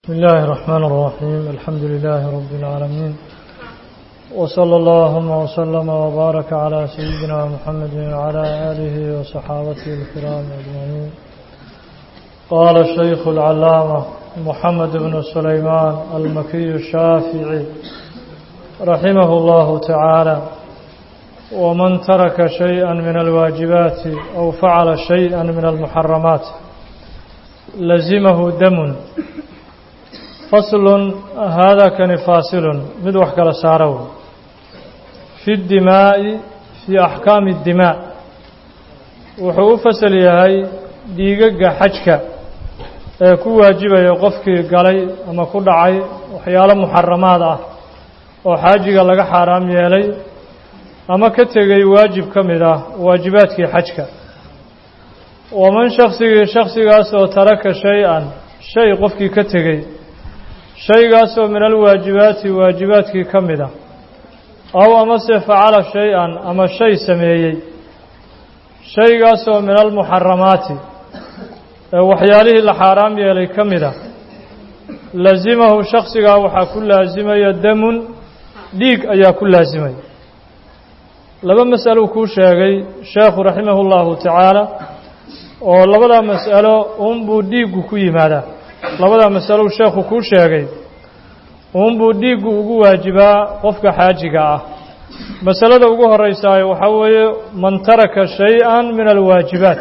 بسم الله الرحمن الرحيم الحمد لله رب العالمين وصلى اللهم وسلم وبارك على سيدنا محمد وعلى آله وصحابته الكرام أجمعين قال الشيخ العلامة محمد بن سليمان المكي الشافعي رحمه الله تعالى ومن ترك شيئا من الواجبات أو فعل شيئا من المحرمات لزمه دم فصل هذا كان فاصل mid wax kala saaro في الدماء في أحكام الدماء wuxuu u fasal yahay dhiigaga xajka ee ku waajibaya qofkii galay ama ku dhacay waxyaalo muxaramaad ah oo xaajiga laga xaaraam yeelay ama ka tegay waajib ka mid ah waajibaadkii xajka waman shaksigii shaksigaas oo taraka shay-an shay qofkii ka tegey shaygaasoo min alwaajibaati waajibaadkii ka mid ah aw amase facala shay-an ama shay sameeyey shaygaasoo min almuxaramaati ee waxyaalihii la xaaraam yeelay ka mid ah lasimahu shaksigaa waxaa ku laasimaya damun dhiig ayaa ku laasimaya laba mas'alou kuu sheegay sheekhu raximahu llahu tacaala oo labadaa mas'alo uunbuu dhiiggu ku yimaadaa labadaa masalow sheekhu kuu sheegay uunbuu dhiiggu ugu waajibaa qofka xaajiga ah masalada ugu horeysaayo waxaa weeye man taraka shay-an min alwaajibaat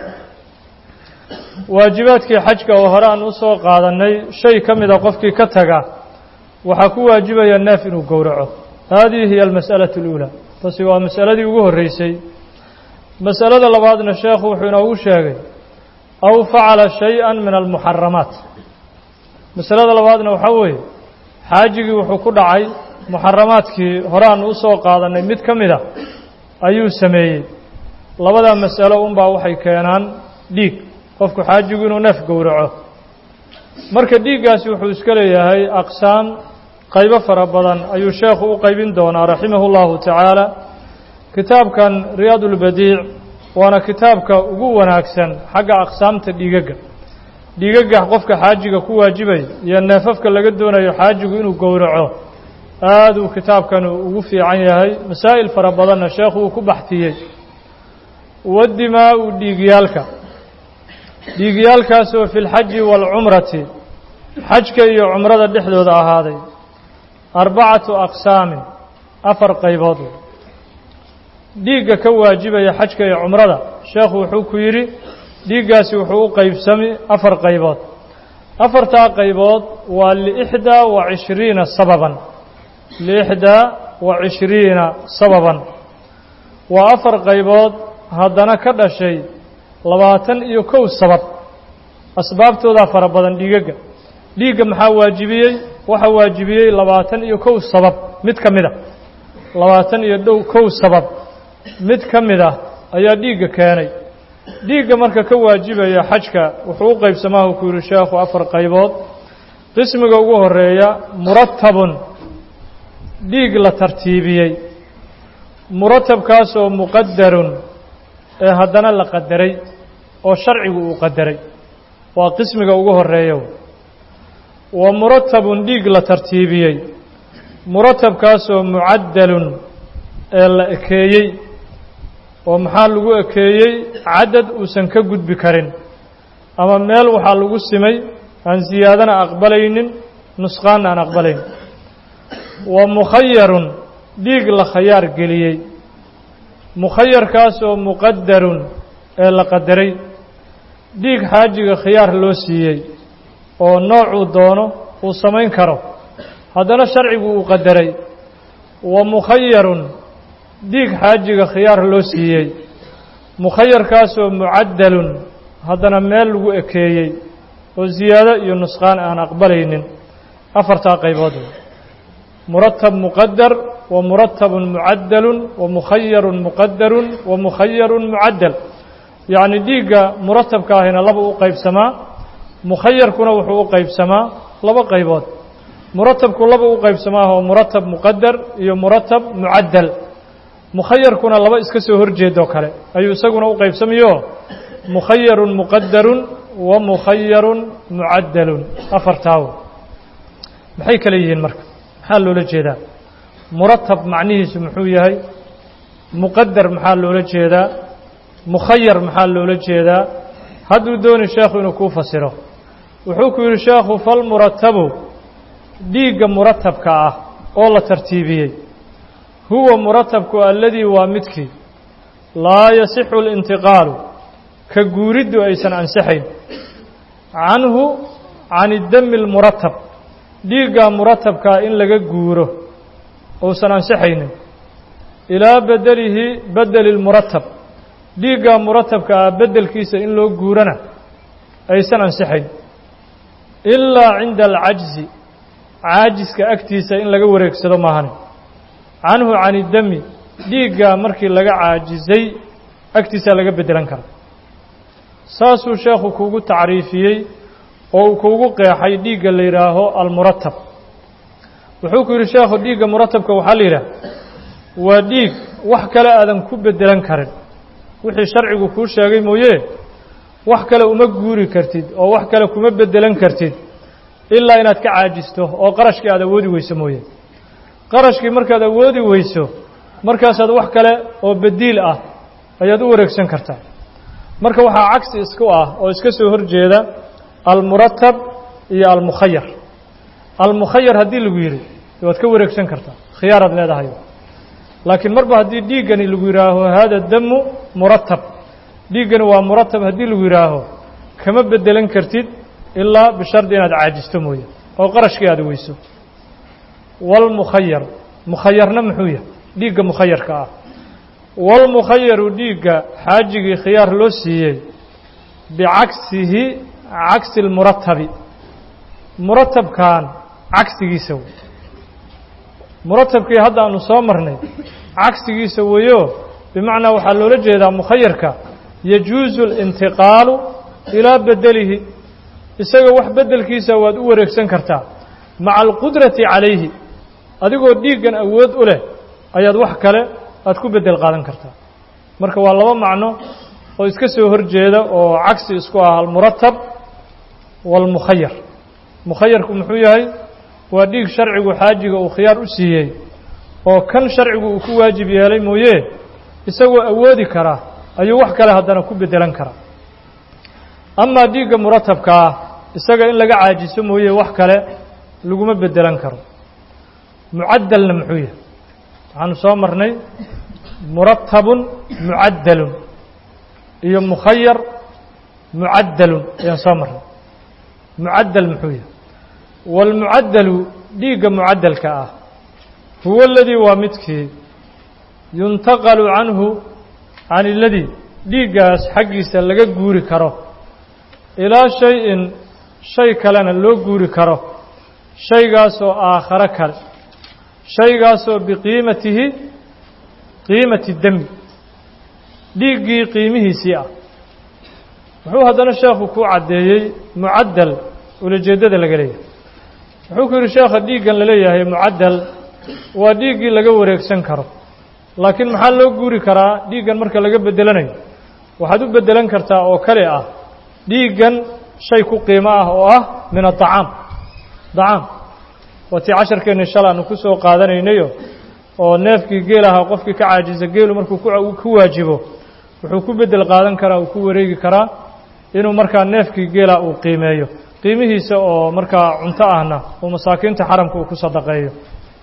waajibaadkii xajka oo hore aan u soo qaadannay shay ka mida qofkii ka taga waxaa ku waajibaya neef inuu gowraco haadihi hiya almas'alatu اluulaa taasi waa masaladii ugu horreysay masalada labaadna sheekhu wuxuu inoogu sheegay aw facala shay-an min almuxaramaat masalada labaadna waxaa weeye xaajigii wuxuu ku dhacay muxaramaadkii hore aan u soo qaadannay mid ka mid a ayuu sameeyey labadaa mas'alo unbaa waxay keenaan dhiig qofku xaajigu inuu neef gowraco marka dhiiggaasi wuxuu iska leeyahay aqsaam qaybo fara badan ayuu sheekhu u qaybin doonaa raximahu llahu tacaala kitaabkan riyaad ulbadiic waana kitaabka ugu wanaagsan xagga aqsaamta dhiigagga dhiigagga qofka xaajiga ku waajibaya iyo neefafka laga doonayo xaajigu inuu gowraco aad uu kitaabkan ugu fiican yahay masaa'il fara badanna sheekhu uu ku baxtiyey wadimaa-u dhiigyaalka dhiigyaalkaasoo fi lxaji waalcumrati xajka iyo cumrada dhexdooda ahaaday arbacatu aqsaamin afar qaybood dhiigga ka waajibaya xajka iyo cumrada sheekhu wuxuu ku yidhi dhiiggaasi wuxuu u qaybsami afar qaybood afartaa qaybood waa liixdaa wa cishriina sababan liixdaa wa cishriina sababan waa afar qaybood haddana ka dhashay labaatan iyo kow sabab asbaabtoodaa fara badan dhiigagga dhiigga maxaa waajibiyey waxaa waajibiyey labaatan iyo kow sabab mid ka mid a labaatan iyo dhow kow sabab mid ka mid ah ayaa dhiigga keenay dhiigga marka ka waajibaya xajka wuxuu u qaybsamaahu ku yihi sheekhu afar qaybood qismiga ugu horeeya muratabun dhiig la tartiibiyey muratabkaasoo muqadarun ee haddana la qadaray oo sharcigu uu qadaray waa qismiga ugu horeeya wa muratabun dhiig la tartiibiyey muratabkaasoo mucaddalun ee la ekeeyey oo maxaa lagu ekeeyey cadad uusan ka gudbi karin ama meel waxaa lagu simay aan siyaadana aqbalaynin nusqaanna aan aqbalaynin wa mukhayarun dhiig la khayaar geliyey mukhayarkaasoo muqadarun ee la qadaray dhiig xaajiga khiyaar loo siiyey oo noocuu doono uu samayn karo haddana sharcigu uu qadaray wa mukhayarun dhiig xaajiga khiyaar loo siiyey mukhayarkaasoo mucaddalun haddana meel lagu ekeeyey oo siyaado iyo nusqaan aan aqbalaynin afartaa qaybood muratab muqadar wa muratabun mucaddalun wa mukhayarun muqadarun wa mukhayarun mucaddal yacni dhiigga muratabka ahina laba u qaybsamaa mukhayarkuna wuxuu u qaybsamaa laba qaybood muratabku laba u qaybsamaa oo muratab muqadar iyo muratab mucaddal mukhayarkuna laba iska soo horjeedoo kale ayuu isaguna u qaybsamayo mukhayarun muqadarun wa mukhayarun mucaddalun afartaawo maxay kale yihiin marka maxaa loola jeedaa muratab macnihiisu muxuu yahay muqadar maxaa loola jeedaa mukhayar maxaa loola jeedaa hadduu dooni sheekhu inuu kuu fasiro wuxuu ku yidhi sheekhu falmuratabu dhiigga muratabka ah oo la tartiibiyey huwa muratabku alladii waa midkii laa yasixu اlintiqaalu ka guuriddu aysan ansixayn canhu can idami اlmuratab dhiiggaa muratabkaa in laga guuro uusan ansixaynin ilaa bedelihi bedeli اlmuratab dhiiggaa muratabka ah beddelkiisa in loo guurana aysan ansixayn ilaa cinda alcajzi caajiska agtiisa in laga wareegsado maahane canhu can idami dhiiggaa markii laga caajisay agtiisaa laga beddelan kara saasuu sheekhu kuugu tacriifiyey oo uu kuugu qeexay dhiigga la yidhaaho almuratab wuxuu ku yidhi sheekhu dhiigga muratabka waxaa la yidhaah waa dhiig wax kale aadan ku beddelan karin wixii sharcigu kuu sheegay mooye wax kale uma guuri kartid oo wax kale kuma beddelan kartid ilaa inaad ka caajisto oo qarashkii aad awoodi weyso mooye qarashkii markaad awoodi weyso markaasaad wax kale oo bediil ah ayaad u wareegsan kartaa marka waxaa cagsi isku ah oo iska soo hor jeeda almuratab iyo almukhayar almukhayar haddii lagu yidhi waad ka wareegsan kartaa khiyaaraad leedahay laakiin marba haddii dhiiggani lagu yidhaaho hada damu muratab dhiiggani waa muratab haddii lagu yidhaaho kama beddelan kartid ilaa bishardi inaad caajisto mooye oo qarashkii aad weyso walmukhayar mukhayarna muxuu yahay dhiigga mukhayarka ah walmukhayaru dhiigga xaajigii khiyaar loo siiyey bicagsihi cagsi lmuratabi muratabkan cagsigiisa wey muratabkii hadda aanu soo marnay cagsigiisa weeyo bimacnaa waxaa loola jeedaa mukhayarka yajuusu اlintiqaalu ilaa bedelihi isaga wax beddelkiisa waad u wareegsan kartaa maca alqudrati calayhi adigoo dhiiggan awood u leh ayaad wax kale aad ku beddel qaadan kartaa marka waa laba macno oo iska soo hor jeeda oo cagsi isku ah almuratab waalmukhayar mukhayarku muxuu yahay waa dhiig sharcigu xaajiga uu khiyaar u siiyey oo kan sharcigu uu ku waajib yeelay mooye isagoo awoodi karaa ayuu wax kale haddana ku beddelan karaa amaa dhiigga muratabka ah isaga in laga caajiso mooye wax kale laguma beddelan karo mucaddalna muxuu yahay waxaanu soo marnay muratabun mucaddalun iyo mukhayar mucaddalun ayaan soo marnay mucaddal muxuu yahay waalmucaddalu dhiigga mucaddalka ah huwa aladii waa midkii yuntaqalu canhu can iladii dhiiggaas xaggiisa laga guuri karo ilaa shay-in shay kalena loo guuri karo shaygaasoo aakharo kale shaygaasoo biqiimatihi qiimati demi dhiiggii qiimihiisii ah wuxuu haddana sheekhu ku caddeeyey mucaddal ulajeeddada laga leeyahay wuxuu ku yidhi sheekha dhiiggan la leeyahay mucaddal waa dhiiggii laga wareegsan karo laakiin maxaa loo guuri karaa dhiiggan marka laga beddelanayo waxaad u beddelan kartaa oo kale ah dhiiggan shay ku qiimo ah oo ah min adacaam dacaam waa tii casharkeenni shala aanu ku soo qaadanaynayo oo neefkii geel ahaa qofkii ka caajisa geelu markuu ku waajibo wuxuu ku beddel qaadan karaa uu ku wareegi karaa inuu markaa neefkii geela uu qiimeeyo qiimihiisa oo markaa cunto ahna uu masaakiinta xaramka uu ku sadaqeeyo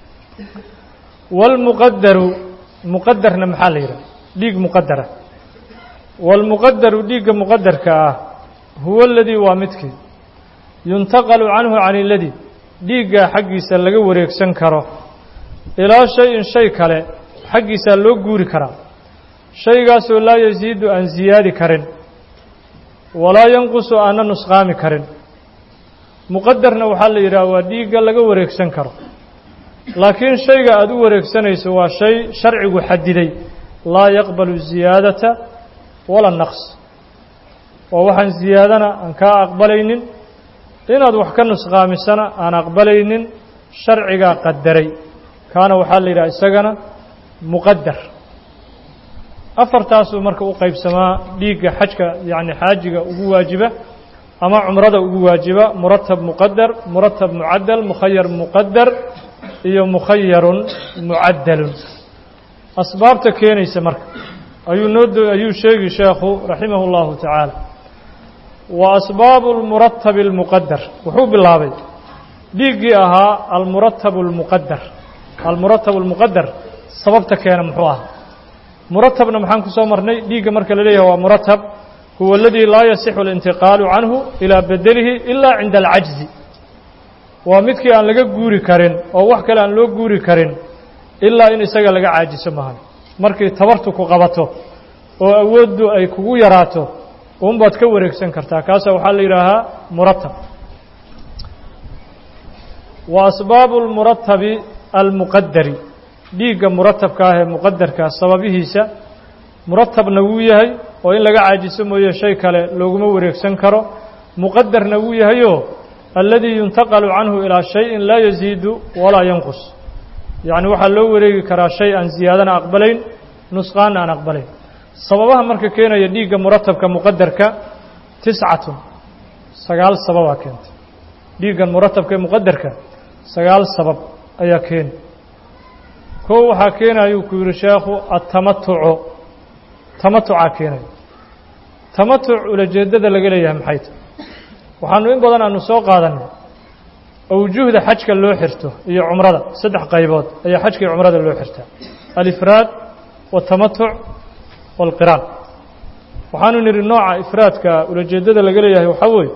waalmuqadaru muqadarna maxaa la yidhaha dhiig muqadara waalmuqadaru dhiigga muqadarka ah huwa aladii waa midkii yuntaqalu canhu can iladii dhiiggaa xaggiisa laga wareegsan karo ilaa shay-in shay kale xaggiisaa loo guuri karaa shaygaasoo laa yasiidu aan siyaadi karin walaa yanqusu aana nusqaami karin muqadarna waxaa la yidhaha waa dhiigga laga wareegsan karo laakiin shayga aada u wareegsanayso waa shay sharcigu xadiday laa yaqbalu ziyaadata wala naqs oo waxaan ziyaadana aan kaa aqbalaynin inaad wax ka nusqaamisana aan aqbalaynin sharcigaa qadaray kaana waxaa la yidhaha isagana muqadar afartaasuu marka u qaybsamaa dhiigga xajka yacni xaajiga ugu waajiba ama cumrada ugu waajiba muratab muqadar muratab mucadal mukhayar muqadar iyo mukhayarun mucadalun asbaabta keenaysa marka ayuu noo ayuu sheegi sheekhu raximah اllahu tacaala wa asbaabu اlmuratabi اlmuqadar wuxuu bilaabay dhiiggii ahaa almuratab اlmuqadar almuratab اlmuqadar sababta keena muxuu ahaa muratabna maxaan ku soo marnay dhiigga marka la leeyahay waa muratab huwa aladii laa yasixu اlintiqaalu canhu ilaa bedelihi ila cinda alcajzi waa midkii aan laga guuri karin oo wax kale aan loo guuri karin ilaa in isaga laga caajiso maahan markii tabartu ku qabato oo awooddu ay kugu yaraato uunbaad ka wareegsan kartaa kaasa waxaa la yidhaahaa muratab wa asbaabu اlmuratabi almuqadari dhiigga muratabka ah ee muqadarkaa sababihiisa muratabna wuu yahay oo in laga caajiso mooye shay kale looguma wareegsan karo muqadarna wuu yahayoo alladii yuntaqalu canhu ilaa shayin laa yaziidu walaa yanqus yacni waxaa loo wareegi karaa shay aan ziyaadana aqbalayn nusqaanna aan aqbalayn sababaha marka keenaya dhiigga muratabka muqadarka tiscatun sagaal sababaa keentay dhiiggan muratabka ee muqadarka sagaal sabab ayaa keeni kow waxaa keenayuu ku yidhi sheekhu atamatucu tamatucaa keenaya tamatuc ulajeeddada laga leeyahay maxay tahy waxaanu in badan aanu soo qaadanay awjuhda xajka loo xirto iyo cumrada saddex qaybood ayaa xajka iyo cumrada loo xirtaa alifraad والtamatuc والqiraan waxaanu nidhi nooca ifraadka ulajeeddada laga leeyahay waxaa weeye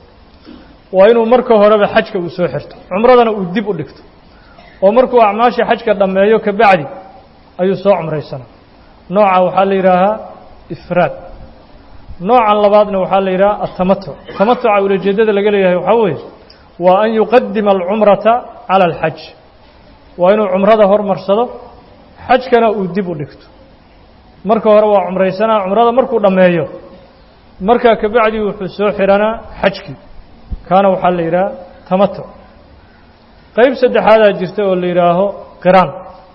waa inuu marka horeba xajka uu soo xirto cumradana uu dib u dhigto oo markuu acmaashii xajka dhammeeyo ka bacdi ayuu soo cumraysana nooca waxaa la yidhaahaa ifraad noocan labaadna waxaa la yidhaha atamatuc tamatuca ulajeeddada laga leeyahay waxaa weeye waa an yuqadima alcumrata cala alxaj waa inuu cumrada hormarsado xajkana uu dib u dhigto marka hore waa cumraysanaa cumrada markuu dhammeeyo markaa ka bacdi wuxuu soo xidhanaa xajkii kaana waxaa la yidhaha tamatuc qayb saddexaadaa jirta oo la yidhaaho qiraan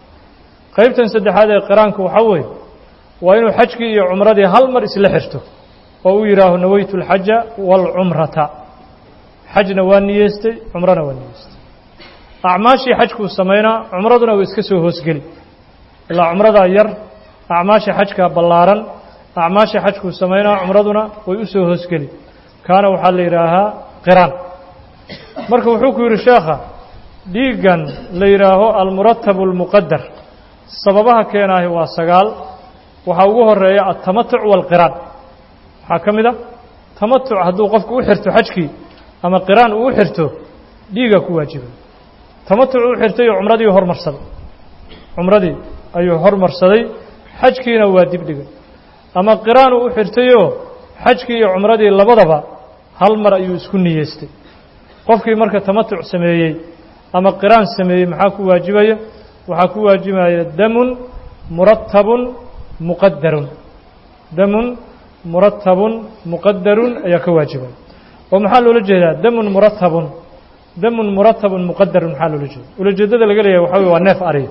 qaybtan saddexaad ee qiraanku waxaa weeye waa inuu xajkii iyo cumradii hal mar isla xirto oo uu yidhaaho nawaytu alxaja waalcumrata xajna waa niyeystay cumrana waa niyeystay acmaashii xajkuu samaynaa cumraduna way iska soo hoosgeli ilaa cumradaa yar acmaasha xajkaa ballaaran acmaasha xajkuu samaynaa cumraduna way u soo hoosgeli kaana waxaa la yidhaahaa qiraan marka wuxuu ku yidhi sheekha dhiiggan la yidhaaho almuratabu almuqadar sababaha keenaahi waa sagaal waxaa ugu horeeya altamatuc waalqiraan waxaa ka mid a tamatuc hadduu qofku u xirto xajkii ama qiraan uu u xirto dhiigaa ku waajibay tamatuc u xirtay oo cumradii hormarsaday cumradii ayuu hormarsaday xajkiina waa dib dhigay ama qiraan uu u xirtayoo xajkii iyo cumradii labadaba hal mar ayuu isku niyeystay qofkii marka tamatuc sameeyey ama qiraan sameeyey maxaa ku waajibaya waxaa ku waajibaya damun muratabun muqadarun damun muratabun muqadarun ayaa ka waajibaya oo maxaa loola jeedaa damun muratabun damun muratabun muqadarun maxaa loola jeeda ulajeeddada laga leeyahay waxa wey waa neef ariya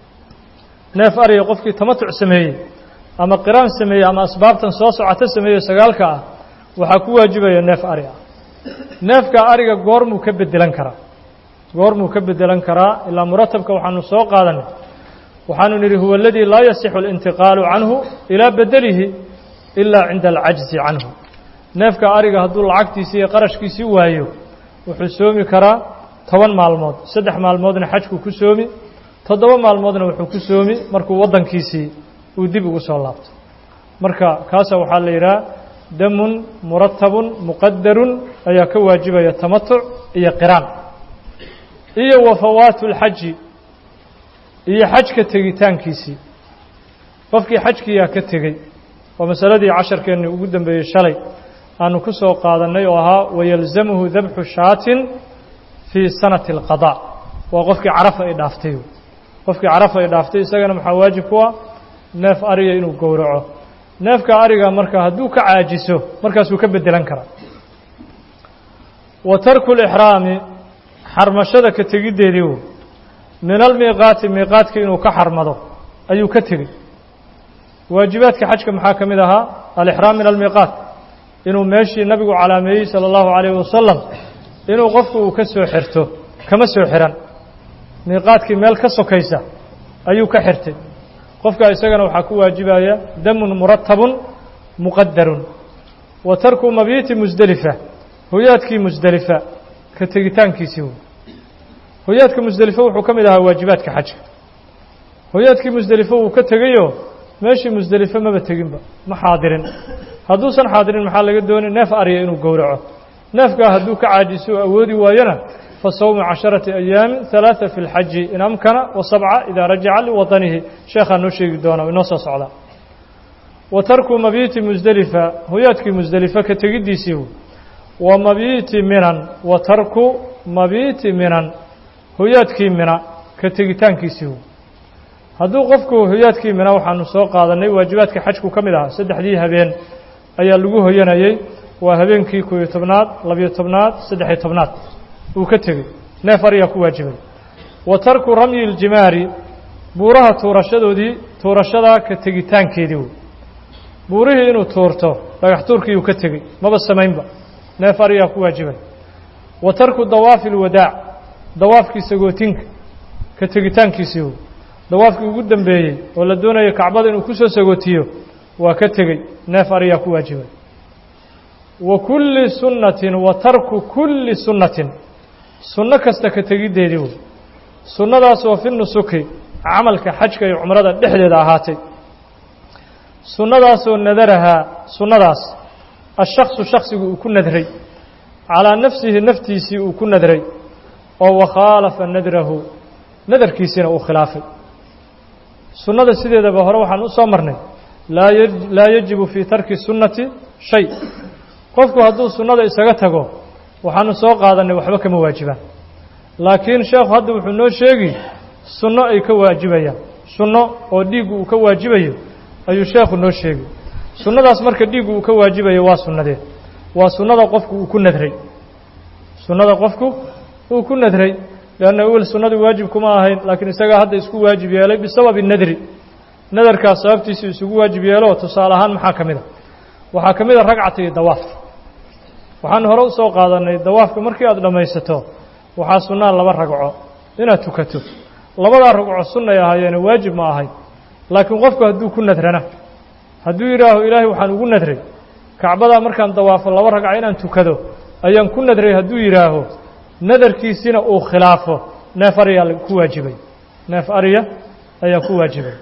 neef ariya qofkii tamatuc sameeyey ama qiraan sameeyey ama asbaabtan soo socota sameeyey sagaalka ah waxaa ku waajibaya neef ari ah neefka ariga goormuu ka bedelan karaa goormuu ka bedelan karaa ilaa muratabka waxaanu soo qaadanay waxaanu nidhi huwa aladii laa yasixu اlintiqaalu canhu ilaa bedelihi ilaa cinda alcajzi canhu neefka ariga hadduu lacagtiisii iyo qarashkiisii waayo wuxuu soomi karaa toban maalmood saddex maalmoodna xajku ku soomi toddoba maalmoodna wuxuu ku soomi markuu waddankiisii uu dib ugu soo laabto marka kaasa waxaa la yidhaha damun muratabun muqadarun ayaa ka waajibaya tamatuc iyo qiraan iyo wa fawaatu اlxaji iyo xajka tegitaankiisii qofkii xajkiyaa ka tegey waa masaladii casharkeennii ugu dambeeyey shalay aanu ku soo qaadannay oo ahaa wayalzamuhu dabxu shaatin fii sanati اlqadaa waa qofkii carafa ay dhaaftay qofkii carafa ay dhaaftay isagana maxaa waajib ku ah neef ariga inuu gowraco neefka ariga marka hadduu ka caajiso markaasuu ka bedelan karaa wa tarku lixraami xarmashada ka tegiddeedii w min almiiqaati miiqaadka inuu ka xarmado ayuu ka tegey waajibaadka xajka maxaa ka mid ahaa alixraam min almiiqaat inuu meeshii nabigu calaameeyey sala allahu calayhi wasalam inuu qofku uu ka soo xirto kama soo xihan miiqaadkii meel ka sokaysa ayuu ka xirtay qofka isagana waxaa ku waajibaya damun muratabun muqadarun wa tarku mabiiti musdelifa hoyaadkii musdelifa ka tegitaankiisii wey hoyaadka musdelifo wuxuu ka mid ahaa waajibaadka xajka hoyaadkii musdelifo wuu ka tegayoo meeshii musdelifo maba teginba ma xaadirin hadduusan xaadirin maxaa laga doonay neef arya inuu gowraco neefkaa hadduu ka caajiso oo awoodi waayona fa sawmu casharati ayaamin halaata fi lxaji in amkana wa sabca idaa rajaca liwadanihi sheekhaa noo sheegi doona inoo soo socdaa wa tarku mabiiti musdelifa hoyaadkii musdelifa ka tegiddiisii wa mabiiti minan wa tarku mabiiti minan hoyaadkii mina ka tegitaankiisii hadduu qofku hoyaadkii mina waxaanu soo qaadanay waajibaadka xajku ka mid ahaa saddexdii habeen ayaa lagu hoyanayey waa habeenkii koobiyo tobnaad labiyo tobnaad saddexiyo tobnaad uu ka tegey neef ariyaa ku waajibay wa tarku ramyi iljimaari buuraha tuurashadoodii tuurashadaa ka tegitaankeedii wey buurihii inuu tuurto dhagax tuurkii uu ka tegey maba samaynba neef ariyaa ku waajibay wa tarku dawaafi ilwadaac dawaafkii sagootinka ka tegitaankiisii wey dawaafkii ugu dambeeyey oo la doonayo kacbada inuu ku soo sagootiyo waa ka tegey neef ariyaa ku waajibay wa kulli sunnatin wa tarku kulli sunnatin sunno kasta ka tegiddeedii wey sunnadaasoo fi nusuki camalka xajka iyo cumrada dhexdeeda ahaatay sunnadaasoo nadarahaa sunnadaas ashaksu shaksigu uu ku nadray calaa nafsihi naftiisii uu ku nadray oo wakhaalafa nadrahu nadarkiisiina uu khilaafay sunnada sideedaba hore waxaan u soo marnay laa yajibu fii tarki sunnati shay qofku hadduu sunnada isaga tago waxaanu soo qaadannay waxba kama waajibaan laakiin sheekhu hadda wuxuu noo sheegi sunno ay ka waajibayaan sunno oo dhiiggu uu ka waajibayo ayuu sheekhu noo sheegi sunnadaas marka dhiiggu uu ka waajibayo waa sunnadee waa sunnada qofku uu ku nadray sunnada qofku uu ku nadray leanna wel sunnadu waajib kuma ahayn laakiin isagaa hadda isku waajib yeelay bisababi nadri nadarkaas sababtiisii isugu waajib yeelo tusaale ahaan maxaa ka mid a waxaa ka mid a ragcata iyo dawaafka waxaan hore usoo qaadannay dawaafka markii aada dhammaysato waxaa sunnaa laba ragco inaad tukato labadaa ragco sunnay ahaayeene waajib ma ahayn laakiin qofku hadduu ku nadrana hadduu yidhaaho ilaahay waxaan ugu nadray kacbadaa markaan dawaafo laba ragca inaan tukado ayaan ku nadray hadduu yidhaaho nadarkiisina uu khilaafo neef ariyaa ku waajibay neef ariya ayaa ku waajibay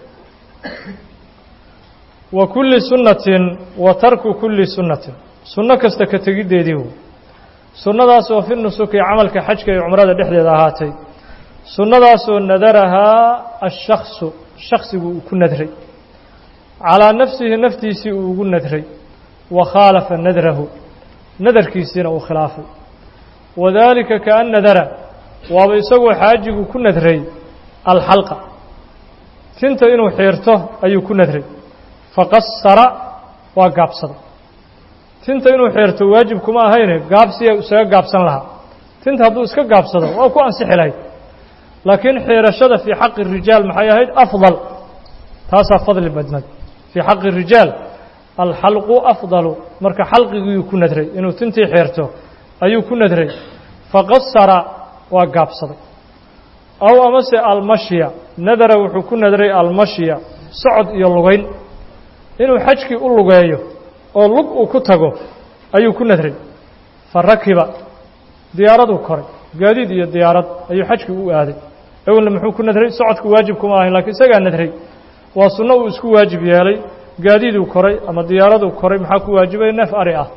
wa kulli sunnatin wa tarku kulli sunnatin sunno kasta ka tegiddeedii wey sunnadaasoo fi nusuki camalka xajka iyo cumrada dhexdeeda ahaatay sunnadaasoo nadarahaa ashaksu shaksigu uu ku nadray calaa nafsihi naftiisii uu ugu nadray wa khaalafa nadrahu nadarkiisiina uu khilaafay wadaalika kaan nadara waaba isagoo xaajigu ku nadray alxalqa tinta inuu xiirto ayuu ku nadray faqasara waa gaabsaday tinta inuu xiirto waajib kuma ahayne gaabsiya isaga gaabsan lahaa tinta hadduu iska gaabsado waa ku ansixi lahayd laakiin xiirashada fii xaqi rijaal maxay ahayd afdal taasaa fadli badnad fii xaqi rijaal alxalqu afdalu marka xalqigiiuu ku nadray inuu tintii xiirto ayuu ku nadray faqasara waa gaabsaday aw amase almashya nadara wuxuu ku nadray almashya socod iyo lugayn inuu xajkii u lugeeyo oo lug uu ku tago ayuu ku nadray fa rakiba diyaaraduu koray gaadiid iyo diyaarad ayuu xajkii u aaday awelna muxuu ku nadray socodku waajib kuma ahayn lakiin isagaa nadray waa sunno uu isku waajib yeelay gaadiiduu koray ama diyaaraduu koray maxaa ku waajibaya neef ari ah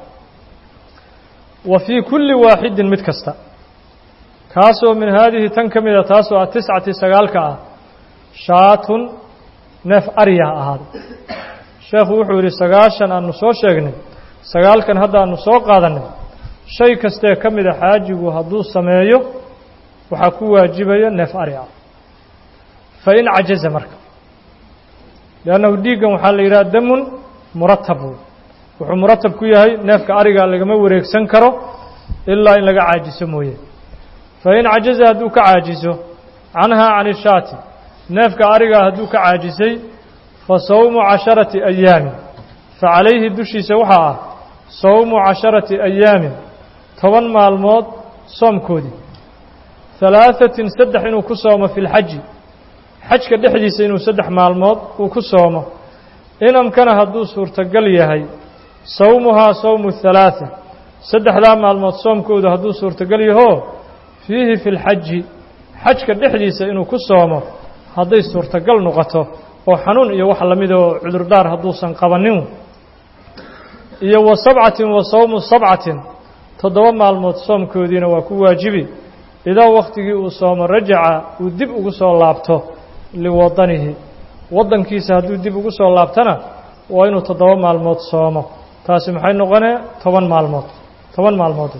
wa fii kulli waaxidin mid kasta kaasoo min haadihi tan ka mida taasoo ah tiscati sagaalka ah shaatun neef ariya ha ahaaday sheekhu wuxuu yidhi sagaashan aanu soo sheegnay sagaalkan hadda aanu soo qaadannay shay kastee ka mida xaajigu hadduu sameeyo waxaa ku waajibaya neef ari ah fa in cajaza marka liannahu dhiiggan waxaa la yidhaha damun muratab wey wuxuu muratab ku yahay neefka ariga lagama wareegsan karo ilaa in laga caajiso mooye fa in cajaza hadduu ka caajiso canhaa can ishaati neefka arigaa hadduu ka caajisay fa sawmu casharati ayaamin fa calayhi dushiisa waxaa ah sawmu casharati ayaamin toban maalmood soomkoodii halaahatin saddex inuu ku soomo fi lxaji xajka dhexdiisa inuu saddex maalmood uu ku soomo in amkana hadduu suurtogal yahay sawmuhaa sawmu halaatha saddexdaa maalmood soomkoodu hadduu suurtogal yahoo fiihi fi lxaji xajka dhexdiisa inuu ku soomo hadday suurtogal noqoto oo xanuun iyo wax lamid oo cudurdaar hadduusan qabanin iyo wa sabcatin wa sawmu sabcatin toddoba maalmood soomkoodiina waa ku waajibi idaa wakhtigii uu soomo rajaca uu dib ugu soo laabto liwadanihi waddankiisa hadduu dib ugu soo laabtana waa inuu toddoba maalmood soomo taasi maxay noqonee toban maalmood toban maalmood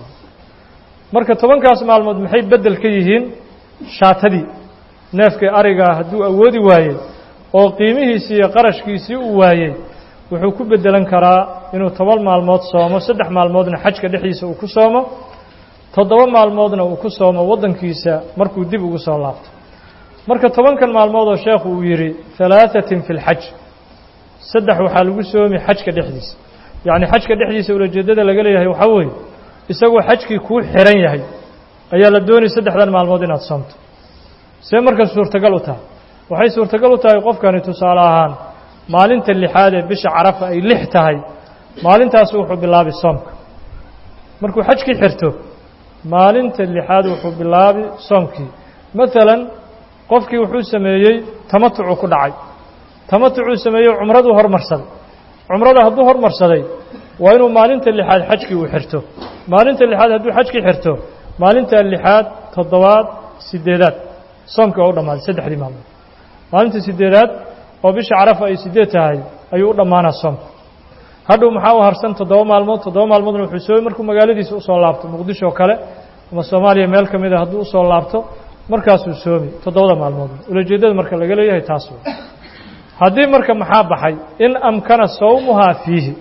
marka tobankaas maalmood maxay beddel ka yihiin shaatadii neefkii arigaa hadduu awoodi waayey oo qiimihiisii iyo qarashkiisii uu waayey wuxuu ku beddelan karaa inuu toban maalmood soomo saddex maalmoodna xajka dhexdiisa uu ku soomo toddoba maalmoodna uu ku soomo waddankiisa markuu dib ugu soo laabto marka tobankan maalmood oo sheekhu uu yidhi halaahatin fi lxaj saddex waxaa lagu soomi xajka dhexdiisa yacni xajka dhexdiisa ulajeeddada laga leeyahay waxaa weeye isagoo xajkii kuu xiran yahay ayaa la doonay saddexdan maalmood inaad soomto see marka suurtagal u tahay waxay suurtagal u tahay qofkani tusaale ahaan maalinta lixaad ee bisha carafa ay lix tahay maalintaasi wuxuu bilaabi soomka markuu xajkii xirto maalinta lixaad wuxuu bilaabi soomkii maalan qofkii wuxuu sameeyey tamatucu ku dhacay tamatucuu sameeyey cumraduu hormarsaday cumrada hadduu hormarsaday waa inuu maalinta lixaad xajkii uu xirto maalinta lixaad hadduu xajkii xirto maalinta lixaad toddobaad sideedaad soomkii waa u dhammaaday saddexdii maalmood maalinta sideedaad oo bisha carafa ay sideed tahay ayuu u dhammaanaa soomka hadhow maxaa u harsan toddoba maalmood toddoba maalmoodna wuxuu soomi markuu magaaladiisa usoo laabto muqdisho oo kale ama soomaaliya meel ka mid a hadduu usoo laabto markaasuu soomi toddobada maalmood ulajeeddada marka laga leeyahay taas wey haddii marka maxaa baxay in amkana sawmuhaa fiihi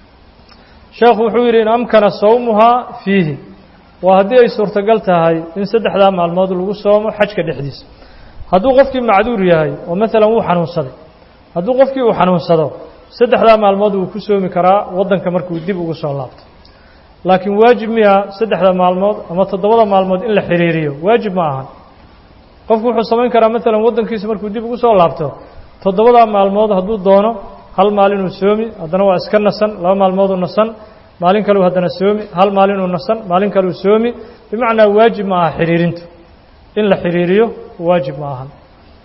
sheekhu wuxuu yidhi in amkana sawmuhaa fiihi waa haddii ay suurtagal tahay in saddexdaa maalmood lagu soomo xajka dhexdiisa hadduu qofkii macduur yahay oo maalan wuu xanuunsaday hadduu qofkii uu xanuunsado saddexdaa maalmood wuu ku soomi karaa waddanka markuu dib ugu soo laabto laakiin waajib miya saddexda maalmood ama toddobada maalmood in la xiriiriyo waajib ma ahan qofku wuxuu samayn karaa maalan waddankiisa markuu dib ugu soo laabto toddobadaa maalmood hadduu doono hal maalinuu soomi haddana waa iska nasan laba maalmooduu nasan maalin kaleu haddana soomi hal maalinuu nasan maalin kaleu soomi bimacnaa waajib ma aha xiriirintu in la xiriiriyo waajib ma ahan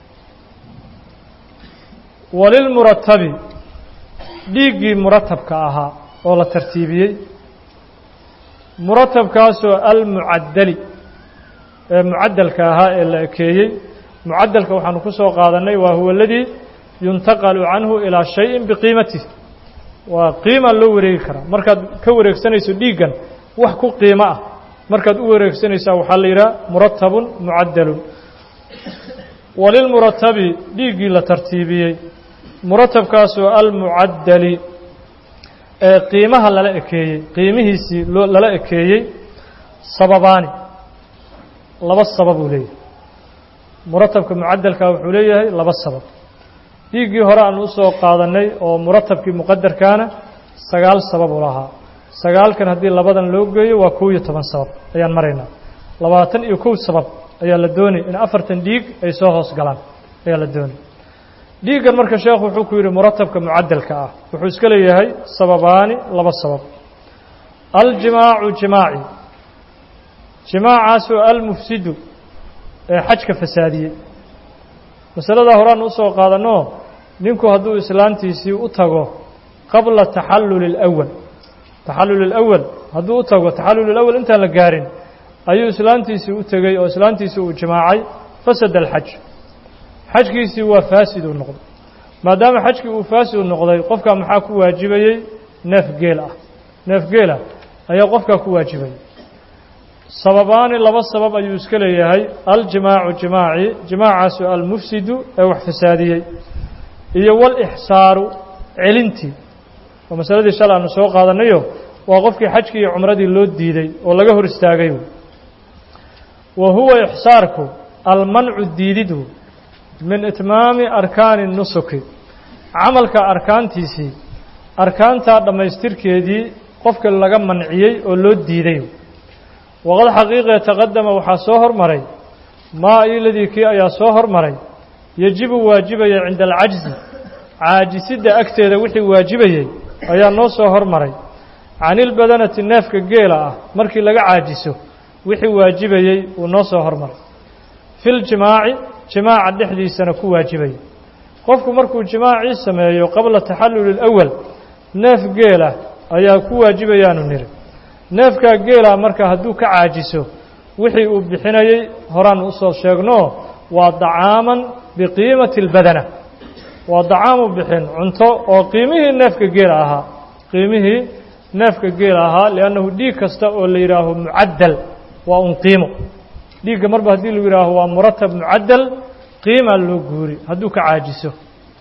walilmuratabi dhiiggii muratabka ahaa oo la tartiibiyey muratabkaasoo almucaddali ee mucaddalka ahaa ee la ekeeyey mucaddalka waxaanu ku soo qaadannay waa huwa aladii yuntaqalu canhu ilaa shayin biqiimatih waa qiimaa loo wareegi karaa markaad ka wareegsanayso dhiiggan wax ku qiimo ah markaad u wareegsanaysaa waxaa la yidhaha muratabun mucaddalun walilmuratabi dhiiggii la tartiibiyey muratabkaasoo almucaddali ee qiimaha lala ekeeyey qiimihiisii lala ekeeyey sababaani laba sabab uu leeyahay muratabka mucaddalka wuxuu leeyahay laba sabab dhiiggii hore aan usoo qaadannay oo muratabkii muqadarkaana sagaal sabab u lahaa sagaalkan haddii labadan loo geeyo waa kow iyo toban sabab ayaan maraynaa labaatan iyo kow sabab ayaa la doonay in afartan dhiig ay soo hoos galaan ayaa la doonay dhiiggan marka sheekhu wuxuu ku yidhi muratabka mucaddalka ah wuxuu iska leeyahay sababaani laba sabab aljimaacu jimaaci jimaacaasoo almufsidu ee xajka fasaadiyey masaladaa horaan usoo qaadanoo ninku hadduu islaantiisii u tago qabla taxalluli اlأwal taxallul اlأwal hadduu u tago taxallul اlأwal intaan la gaarin ayuu islaantiisii u tegey oo islaantiisii uu jimaacay fasada alxaj xajkiisii waa faasid uu noqday maadaama xajkii uu faasid u noqday qofkaa maxaa ku waajibayey neef geel ah neef geel ah ayaa qofkaa ku waajibayay sababaani laba sabab ayuu iska leeyahay aljimaacu jimaaci jimaacaasu almufsidu ee wax fasaadiyey iyo walixsaaru celintii oo masaladii shalay aanu soo qaadanayo waa qofkii xajkii iyo cumradii loo diiday oo laga hor istaagay wa huwa ixsaarku almancu diididu min itmaami arkaani nusuki camalka arkaantiisii arkaantaa dhammaystirkeedii qofka laga manciyey oo loo diiday waqad xaqiiqee taqadama waxaa soo hormaray maa iladii kii ayaa soo hormaray yejibu waajibaya cinda alcajzi caajisidda agteeda wixii waajibayey ayaa noo soo hormaray canilbadanati neefka geela ah markii laga caajiso wixii waajibayey uu noo soo hormaray filjimaaci jimaaca dhexdiisana ku waajibaya qofku markuu jimaacii sameeyo qabla taxalluli اlawal neef geelah ayaa ku waajibayaanu niri neefkaa geelah marka hadduu ka caajiso wixii uu bixinayey horaan usoo sheegno waa dacaaman biqiimati اlbadana waa dacaamu bixin cunto oo qiimihii neefka geela ahaa qiimihii neefka geela ahaa liannahu dhiig kasta oo la yidhaaho mucaddal waa un qiimo dhiigga marba haddii lagu yidhaaho waa muratab mucaddal qiimaa loo guuri hadduu ka caajiso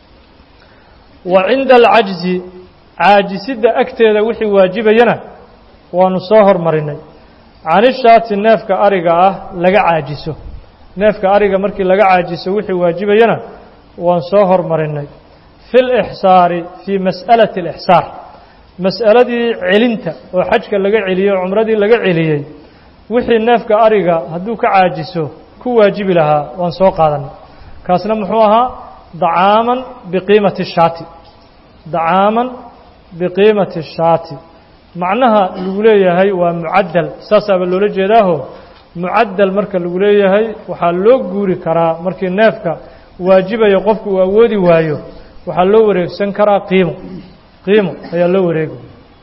wa cinda alcajzi caajisidda agteeda wixii waajibayana waanu soo hormarinay canishaati neefka ariga ah laga caajiso neefka ariga markii laga caajiso wixii waajibayana waan soo hormarinay fi lixsaari fii mas'alati alixsaar mas'aladii celinta oo xajka laga celiyey oo cumradii laga celiyey wixii neefka ariga hadduu ka caajiso ku waajibi lahaa waan soo qaadanay kaasna muxuu ahaa dacaaman biqiimati shaati dacaaman biqiimati shaati macnaha lagu leeyahay waa mucaddal saasaaba loola jeedaaho mucaddal marka lagu leeyahay waxaa loo guuri karaa markii neefka waajibaya qofku uu awoodi waayo waxaa loo wareegsan karaa qiimo qiimo ayaa loo wareegi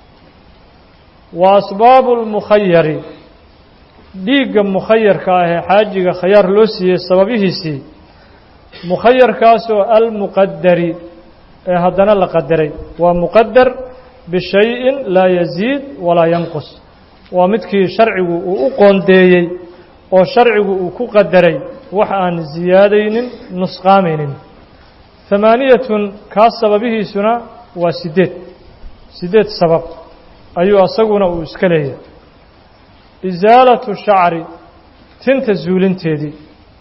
wa asbaabu lmukhayari dhiigga mukhayarka ah ee xaajiga khayaar loo siiyey sababihiisii mukhayarkaasoo almuqadari ee haddana la qadaray waa muqadar bishayin laa yaziid walaa yanqus waa midkii sharcigu uu u qoondeeyey oo sharcigu uu ku qadaray wax aan ziyaadaynin nusqaamaynin hamaaniyatun kaas sababihiisuna waa siddeed siddeed sabab ayuu asaguna uu iska leeyahay isaalatu shacri tinta zuulinteedii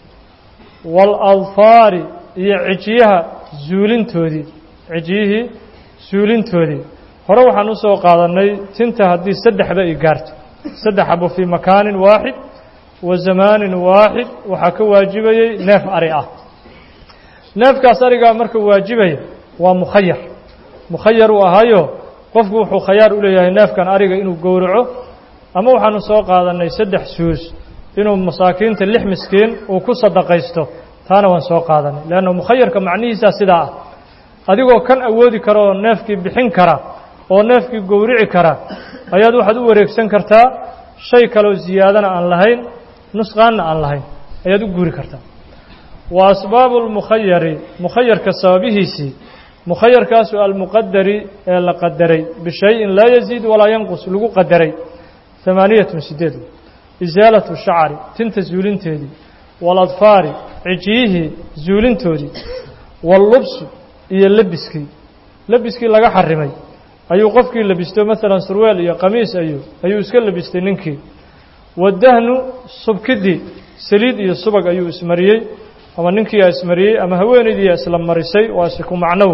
waaladfaari iyo cijiyaha zuulintoodii cijiyihii zuulintoodii hore waxaan u soo qaadannay tinta haddii saddexba ay gaarto saddex xabo fii makaanin waaxid wa zamaanin waaxid waxaa ka waajibayey neef ari ah neefkaas arigaa marka waajibaya waa mukhayar mukhayar uu ahaayo qofku wuxuu khayaar u leeyahay neefkan ariga inuu gowraco ama waxaanu soo qaadannay saddex suus inuu masaakiinta lix miskiin uu ku sadaqaysto taana waan soo qaadanay leanna mukhayarka macnihiisaa sidaa ah adigoo kan awoodi kara oo neefkii bixin kara oo neefkii gowrici kara ayaad waxaad u wareegsan kartaa shay kaloo ziyaadana aan lahayn nusqaanna aan lahayn ayaad u guuri kartaa wa asbaabu lmukhayari mukhayarka sababihiisii mukhayarkaasu almuqadari ee la qadaray bishayin laa yaziid walaa yanqus lagu qadaray hamaaniyatun sideed isaalatu shacri tinta zuulinteedii waaladfaari cijiyihii zuulintoodii wallubsu iyo lebiskii lebiskii laga xarimay ayuu qofkii lebisto maalan surweel iyo qamiis ayuu ayuu iska lebistay ninkii wadahnu subkidii saliid iyo subag ayuu ismariyey ama ninkiiaa ismariyey ama haweenaydiiyaa isla marisay waa isiku macnow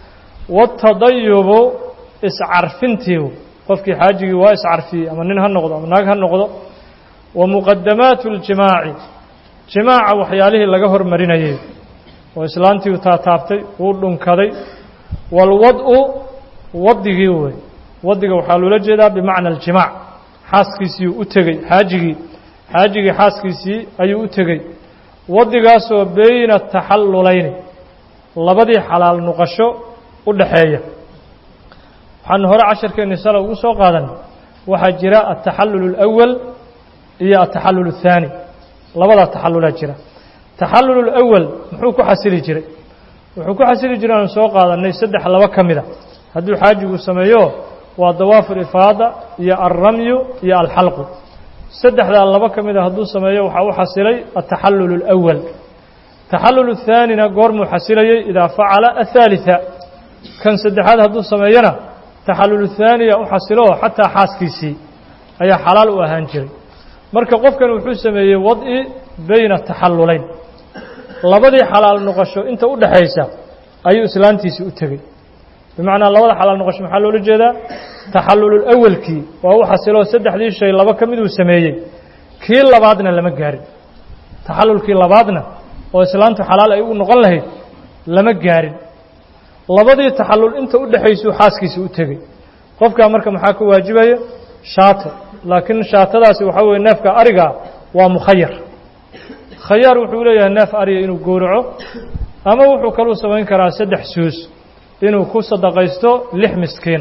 watadayubu iscarfintii qofkii xaajigii waa iscarfiyey ama nin ha noqdo ama naag ha noqdo wa muqadamaatu اljimaaci jimaaca waxyaalihii laga hormarinayay oo islaantii u taataabtay wuu dhunkaday waalwad-u wadigii wey wadiga waxaa loola jeedaa bimacna aljimaac xaaskiisii u tegey xaajigii xaajigii xaaskiisii ayuu u tegey wadigaasoo beyna taxallulayni labadii xalaal nuqasho u dhaxeeya waxaanu hore casharkeenni sala ugu soo qaadanay waxaa jira altaxallul اlأwal iyo altaxallul الthaani labadaa taxallulaa jira taxallul اlأwal muxuu ku xasili jiray wuxuu ku xasili jiray aanu soo qaadannay saddex laba ka mida hadduu xaajigu sameeyo waa dawaafu lifaada iyo alramyu iyo alxalqu saddexdaa laba ka mida hadduu sameeyo waxaa u xasilay altaxallul اlأwal taxallul الthaanina goormuu xasilayey idaa facala aلثaaliثa kan saddexaad hadduu sameeyona taxallul thaaniya u xasilo xataa xaaskiisii ayaa xalaal u ahaan jiray marka qofkan wuxuu sameeyey wad'i beyna taxallulayn labadii xalaal noqosho inta u dhaxaysa ayuu islaantiisii u tegey bimacnaa labada xalaal noqosho maxaa loola jeedaa taxallulul awalkii waa u xasiloo saddexdii shay laba ka miduu sameeyey kii labaadna lama gaarin taxallulkii labaadna oo islaantu xalaal ay u noqon lahayd lama gaarin labadii taxallul inta u dhexaysuu xaaskiisa u tegey qofkaa marka maxaa ka waajibaya shaato laakiin shaatadaasi waxaa weeye neefka arigaa waa mukhayar khayaar wuxuu leeyahay neef ariga inuu gowraco ama wuxuu kaluu samayn karaa saddex suus inuu ku sadaqaysto lix miskiin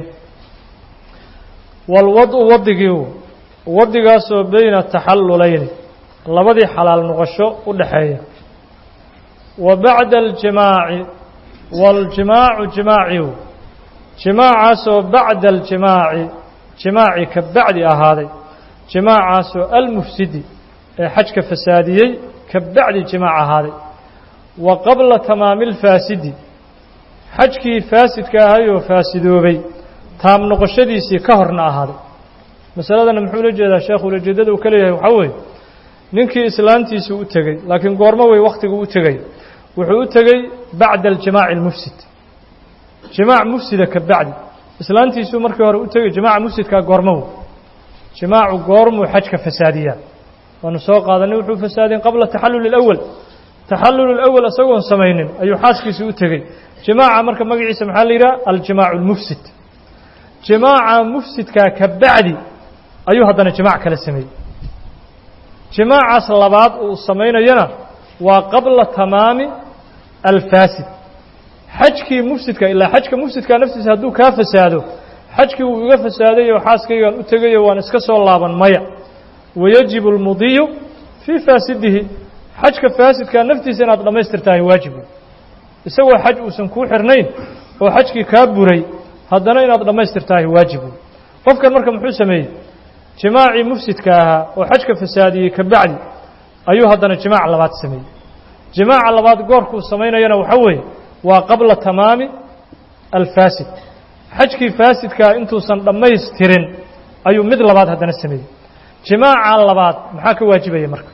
walwadu wadigii wadigaasoo beyna taxallulayni labadii xalaal noqosho u dhaxeeya wa bacda aljimaaci waaljimaacu jimaaciu jimaacaasoo bacda aljimaaci jimaaci ka bacdi ahaaday jimaacaasoo almufsidi ee xajka fasaadiyey ka bacdi jimaac ahaaday wa qabla tamaami alfaasidi xajkii faasidka ahayoo faasidoobay taam noqoshadiisii ka horna ahaaday masaladana muxuu la jeedaa sheekhu ulajeeddada uu ka leeyahay waxaa weeye ninkii islaantiisuu u tegey laakiin goormo wey wakhtiguu u tegey wuxuu u tegey bacda aljimaaci almufsid jimaac mufsida ka bacdi islaantiisuu markii hore u tegey jimaaca mufsidkaa goormow jimaacu goormuu xajka fasaadiyaa waanu soo qaadanay wuxuu fasaadin qabla taxalluli alawal taxallul alawal isagoon samaynin ayuu xaaskiisii u tegey jimaaca marka magaciisa maxaa la yidhaha aljimaacu almufsid jimaaca mufsidkaa ka bacdi ayuu haddana jimaac kala sameeyey jimaacaas labaad uu samaynayana waa qabla tamaami alfaasid xajkii mufsidka ilaa xajka mufsidkaa naftiisa hadduu kaa fasaado xajkii wuu iga fasaaday oo xaaskaygaan u tegayo waan iska soo laaban maya wayajibu almudiyu fii faasidihi xajka faasidkaa naftiisa inaad dhammaystirtahay waajibu isagoo xaj uusan kuu xirnayn oo xajkii kaa buray haddana inaad dhammaystirtahay waajibu qofkan marka muxuu sameeyey jimaacii mufsidka ahaa oo xajka fasaadiyey ka bacdi ayuu haddana jimaac labaad sameeyey jimaaca labaad goorkuu samaynayana waxaa weeye waa qabla tamaami alfaasid xajkii faasidkaa intuusan dhammaystirin ayuu mid labaad haddana sameeyey jimaaca labaad maxaa ka waajibaya marka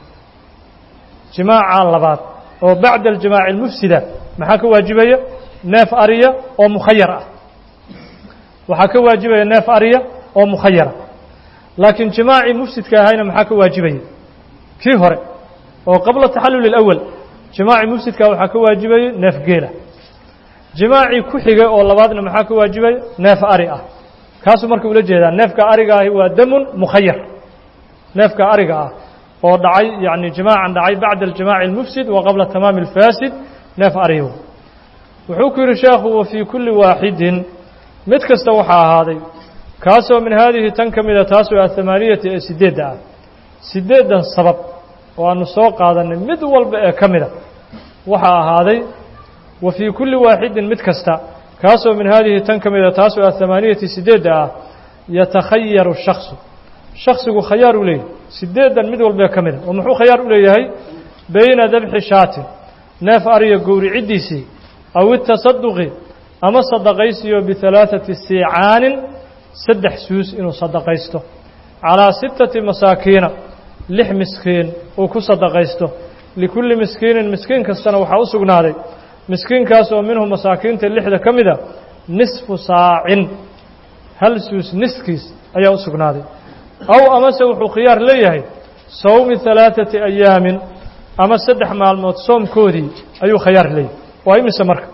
jimaaca labaad oo bacda aljimaaci almufsida maxaa ka waajibaya neef ariya oo mukhayar ah waxaa ka waajibaya neef ariya oo mukhayara laakiin jimaacii mufsidka ahayna maxaa ka waajibaya kii hore oo qabla taxallul alawal jimaacii mufsidkaa waxaa ka waajibaya neef geela jimaacii ku xigay oo labaadna maxaa ka waajibaya neef ari ah kaasuu marka ula jeedaa neefka ariga ahi waa damun mukhayar neefka ariga ah oo dhacay yani jimaacan dhacay bacda aljimaaci almufsid wa qabla tamaami alfaasid neef ariyo wuxuu ku yidhi sheekhu wa fii kulli waaxidin mid kasta waxaa ahaaday kaasoo min haadihi tan ka mida taasoo athamaaniyati ee sideedda ah sideeddan sabab oo aanu soo qaadanay mid walba ee ka mida waxaa ahaaday wa fii kulli waaxidin mid kasta kaasoo min haadihi tan ka mida taasoo athamaaniyati sideedda ah yatakhayaru shaksu shaksigu khayaar u leeyahay sideeddan mid walba ee ka mida oo muxuu khayaar u leeyahay bayna dabxi shaatin neef ariya gowriciddiisii aw itasaduqi ama sadaqaysiyo bihalaaثati siicaanin saddex suus inuu sadaqaysto calaa sittati masaakiina lix miskiin uu ku sadaqaysto likulli miskiinin miskiin kastana waxaa u sugnaaday miskiinkaas oo minhu masaakiinta lixda ka mida nisfu saacin hal suus niskiis ayaa u sugnaaday aw amase wuxuu khiyaar leeyahay sawmi halaaثati ayaamin ama saddex maalmood soomkoodii ayuu khayaar leeyahay waa imise marka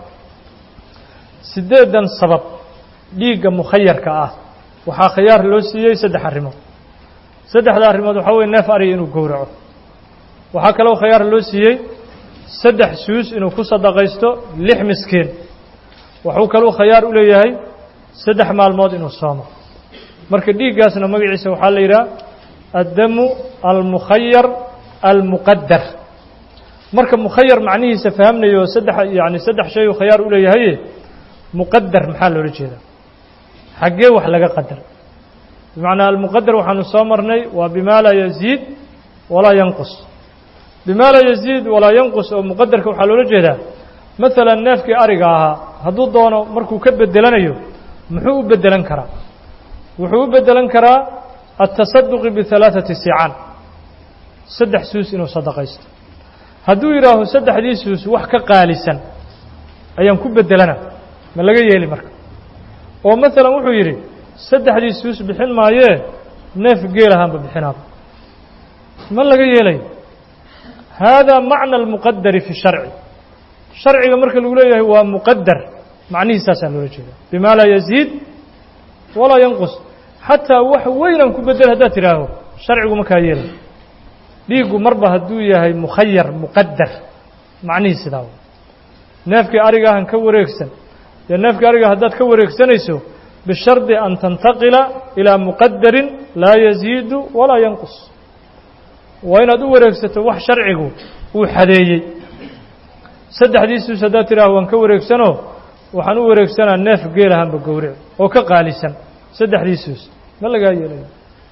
siddeedan sabab dhiigga mukhayarka ah waxaa khiyaar loo siiyey saddex arrimood saddexda arrimood waxaa weye neef ariga inuu gowraco waxaa kaloo khiyaar loo siiyey saddex suus inuu ku sadaqaysto lix miskiin wuxuu kaluu khayaar u leeyahay saddex maalmood inuu soomo marka dhiiggaasna magaciisa waxaa la yidhaha addamu almukhayar almuqadar marka mukhayar macnihiisa fahamnayo saddex yani saddex shay uu khayaar u leeyahaye muqadar maxaa loola jeedaa xaggee wax laga qadar bimacnaa almuqadar waxaanu soo marnay waa bimaa laa yaziid walaa yanqus bimaa laa yaziid walaa yanqus oo muqadarka waxaa loola jeedaa maalan neefkii ariga ahaa hadduu doono markuu ka bedelanayo muxuu u bedelan karaa wuxuu u bedelan karaa atasaduqi bihalaaثati sicaan saddex suus inuu sadaqaysto hadduu yidhaaho saddexdii suus wax ka qaalisan ayaan ku bedelana ma laga yeeli marka oo maalan wuxuu yidhi saddexdii suus bixin maayee neef geel ahaanba bixinaaba ma laga yeelayo haadaa macna almuqadari fi sharci sharciga marka lagu leeyahay waa muqadar macnihiisaasaa loola jeeda bima laa yaziid walaa yanqus xataa wax weynaan ku bedel haddaad tidhaaho sharcigu makaa yeelay dhiiggu marba hadduu yahay mukhayar muqadar macnihii sidaa w neefkii arigaahan ka wareegsan dee neefkii ariga haddaad ka wareegsanayso bishardi an tantaqila ilaa muqadarin laa yaziidu walaa yanqus waa inaad u wareegsato wax sharcigu uu xadeeyey saddexdiisuus haddaad tidhaaho waan ka wareegsanoo waxaan u wareegsanaa neef geelahanba gowric oo ka qaalisan saddexdiisuus ma lagaa yeelayo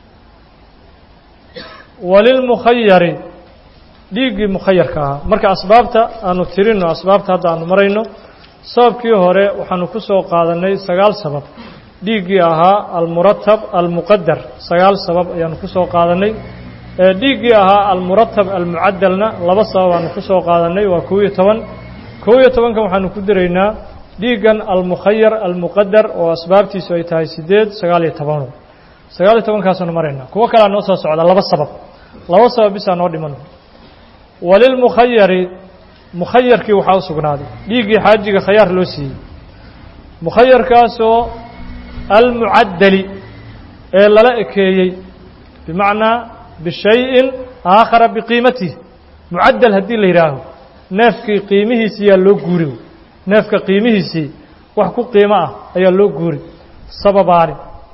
walilmukhayari dhiiggii mukhayarka ahaa marka asbaabta aanu tirino asbaabta hadda aanu marayno sababkii hore waxaanu ku soo qaadannay sagaal sabab dhiiggii ahaa almuratab almuqadar sagaal sabab ayaanu ku soo qaadannay dhiiggii ahaa almuratab almucadalna laba sabab aanu ku soo qaadannay waa kow iyo toban kow iyo tobankan waxaanu ku diraynaa dhiiggan almukhayar almuqadar oo asbaabtiisu ay tahay siddeed sagaal iyo tobano sagaal iyo tobankaasaanu maraynaa kuwo kalea noo soo socda laba sabab laba sabab bisaa noo dhiman walilmukhayari mukhayarkii waxaa u sugnaaday dhiiggii xaajiga khayaar loo siiyey mukhayarkaasoo almucaddali ee lala ekeeyey bimacnaa bishayin aakhara biqiimatihi mucaddal haddii la yidhaaho neefkii qiimihiisii yaa loo guuri neefka qiimihiisii wax ku qiimo ah ayaa loo guuri sababaani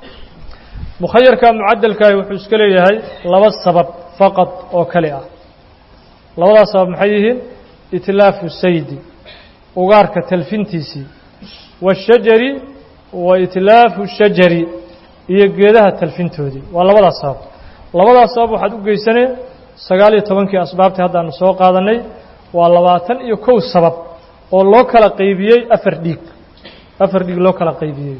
mukhayarka mucaddalkaahi wuxuu iska leeyahay laba sabab faqad oo kale ah labadaas sabab maxay yihiin itlaafu saydi ugaarka talfintiisii waashajari wa itlaafu shajari iyo geedaha talfintoodii waa labadaas sabab labadaas sabab waxaad u geysanee sagaal iyo tobankii asbaabtii haddaanu soo qaadannay waa labaatan iyo kow sabab oo loo kala qaybiyey afar dhiig afar dhiig loo kala qaybiyey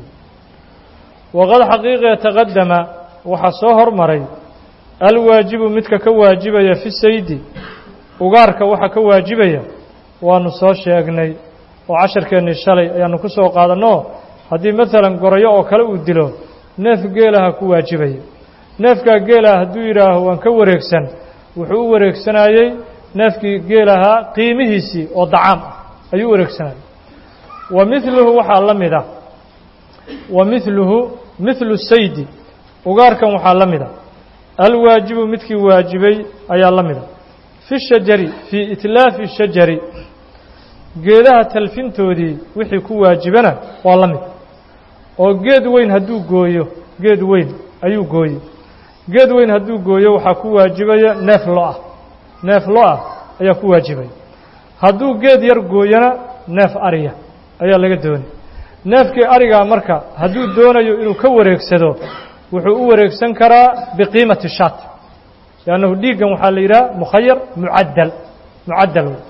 waqad xaqiiqiya taqadama waxaa soo hormaray alwaajibu midka ka waajibaya fi saydi ugaarka waxa ka waajibaya waanu soo sheegnay oo casharkeennii shalay ayaanu ku soo qaadanoo haddii maalan gorayo oo kale uu dilo neef geelaha ku waajibaya neefkaa geelaha hadduu yidhaaho waan ka wareegsan wuxuu u wareegsanayey neefkii geelahaa qiimihiisii oo dacaam ah ayuu u wareegsanayay wa miluhu waxaa la mid ah wa miluhu mihlu saydi ugaarkan waxaa la mid a alwaajibu midkii waajibay ayaa la mid a fi shajari fii itlaafi shajari geedaha talfintoodii wixii ku waajibana waa la mid oo geed weyn hadduu gooyo geed weyn ayuu gooyey geed weyn hadduu gooyo waxaa ku waajibaya neef lo-ah neef lo-ah ayaa ku waajibaya hadduu geed yar gooyona neef ariya ayaa laga doonay neefkii arigaa marka hadduu doonayo inuu ka wareegsado wuxuu u wareegsan karaa biqiimati shaat liannahu dhiiggan waxaa la yidhaha mukhayar mucaddal mucaddal wey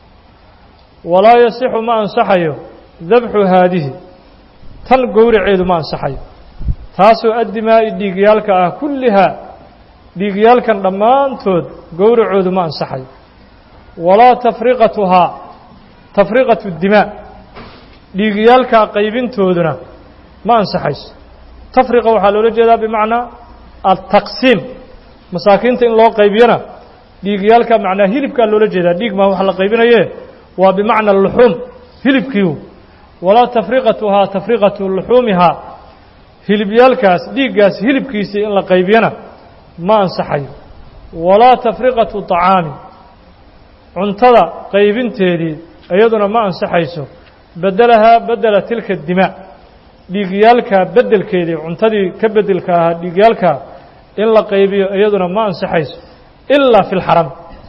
walaa yasixu ma ansaxayo dabxu haadihi tan gowraceedu ma ansaxayo taasoo addimaa'i dhiigyaalka ah kullihaa dhiigyaalkan dhammaantood gowracoodu ma ansaxayo walaa tafriqatuhaa tafriqatu dimaa dhiigyaalkaa qaybintooduna ma ansaxayso tafriqa waxaa loola jeedaa bimacnaa altaqsiim masaakiinta in loo qaybiyona dhiigyaalka macnaa hilibkaa loola jeedaa dhiig maa waxa la qaybinaye waa bimacna luxuum hilibkiiu walaa tafriqatuhaa tafriqatu luxuumihaa hilibyaalkaas dhiiggaas hilibkiisii in la qaybiyana ma ansaxayo walaa tafriqatu طacaami cuntada qaybinteedii iyaduna ma ansaxayso bedelahaa bedela tilka dimaa dhiigyaalkaa beddelkeedii cuntadii ka beddelka ahaa dhiigyaalkaa in la qaybiyo iyaduna ma ansaxayso ilaa fi lxaram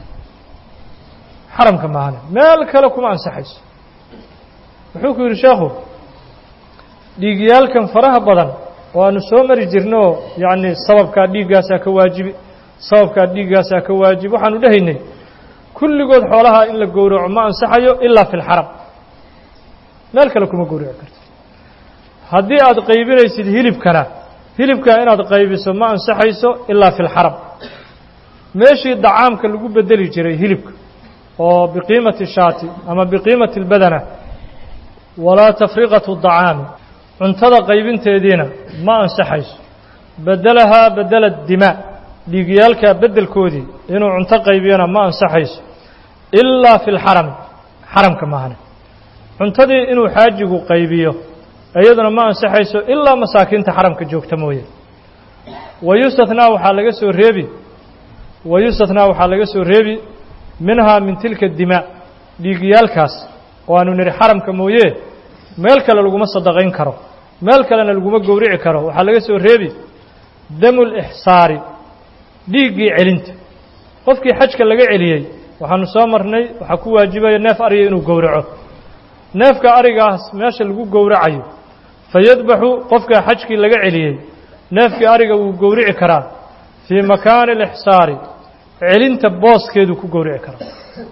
xaramka maahane meel kale kuma ansaxayso wuxuu ku yidhi sheekhu dhiigyaalkan faraha badan oo aanu soo mari jirno yacni sababkaa dhiiggaasaa ka waajibi sababkaa dhiiggaasaa ka waajibi waxaanu dhehaynay kulligood xoolaha in la gowraco ma ansaxayo ilaa fi lxaram meel kale kuma gowraci karto haddii aad qaybinaysid hilibkana hilibkaa inaad qaybiso ma ansaxayso ilaa fi lxaram meeshii dacaamka lagu bedeli jiray hilibka oo biqiimati shaati ama biqiimati اlbadana walaa tafriqatu dacaami cuntada qaybinteediina ma ansaxayso bedelahaa bedela dimaa dhiigyaalka beddelkoodii inuu cunto qaybiyana ma ansaxayso ilaa fi lxarami xaramka maahane cuntadii inuu xaajigu qaybiyo iyaduna ma ansaxayso ilaa masaakiinta xaramka joogta mooye wayustathnaa waxaa laga soo reebi wayustathnaa waxaa laga soo reebi minhaa min tilka dimaa dhiigyaalkaas oo aanu nidhi xaramka mooye meel kale laguma sadaqayn karo meel kalena laguma gowrici karo waxaa laga soo reebi damu lixsaari dhiiggii celinta qofkii xajka laga celiyey waxaanu soo marnay waxaa ku waajibaya neef ariga inuu gowraco neefka arigaas meesha lagu gowracayo fayadbaxu qofkaa xajkii laga celiyey neefkii ariga wuu gowrici karaa fii makaani alixsaari celinta booskeeduu ku gowrici karaa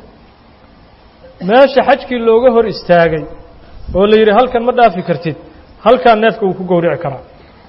meesha xajkii looga hor istaagay oo la yidhi halkan ma dhaafi kartid halkaa neefka wuu ku gowrici karaa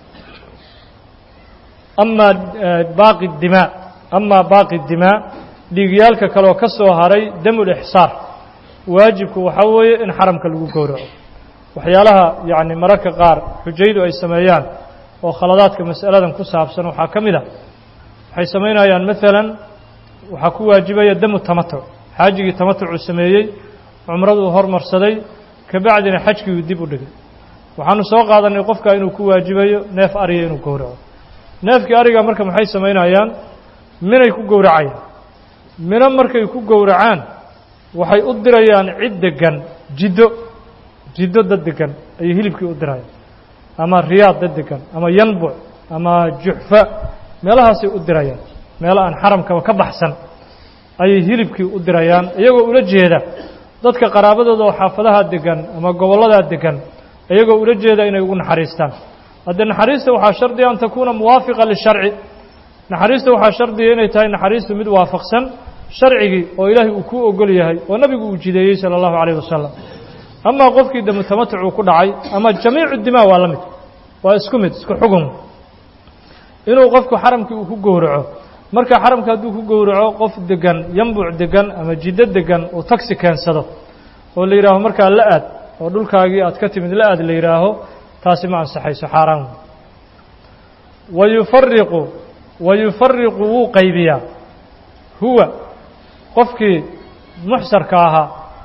amaa baaqi dimaa amaa baaqi dimaa dhiigyaalka kaleoo ka soo haray damulixsaar waajibku waxaa weeye in xaramka lagu gowraco waxyaalaha yacni mararka qaar xujaydu ay sameeyaan oo khaladaadka mas'aladan ku saabsan waxaa ka mid a waxay samaynayaan maalan waxaa ku waajibaya damu tamatuc xaajigii tamatucuu sameeyey cumraduu hormarsaday kabacdina xajkiiuu dib u dhigay waxaanu soo qaadanay qofka inuu ku waajibayo neef ariga inuu gowraco neefkii ariga marka maxay samaynayaan minay ku gowracayaan mino markay ku gowracaan waxay u dirayaan cid degan jiddo jiddo dad degan ayay hilibkii u dirayaan ama riyaad dad degan ama yanbuc ama juxfa meelahaasay u dirayaan meelo aan xaramkaba ka baxsan ayay hilibkii u dirayaan iyagoo ula jeeda dadka qaraabadooda oo xaafadaha degan ama gobolladaa degan iyagoo ula jeeda inay ugu naxariistaan haddee naxariista waxaa shardiya an takuuna muwaafiqa lisharci naxariista waxaa shardiya inay tahay naxariistu mid waafaqsan sharcigii oo ilaahay uu kuu ogol yahay oo nabigu uu jideeyey sala allahu calayh wasalam amaa qofkii damu tamatucuu ku dhacay ama jamiicu dimaa waa la mid waa isku mid isku xugun inuu qofku xaramkii uu ku gowraco marka xaramka hadduu ku gowraco qof degan yambuc degan ama jiddo degan uu tagsi keensado oo la yidhaaho markaa la aad oo dhulkaagii aad ka timid la aad la yidhaaho taasi ma ansaxayso xaaraan wa yufariqu wa yufariqu wuu qaybiyaa huwa qofkii muxsarka ahaa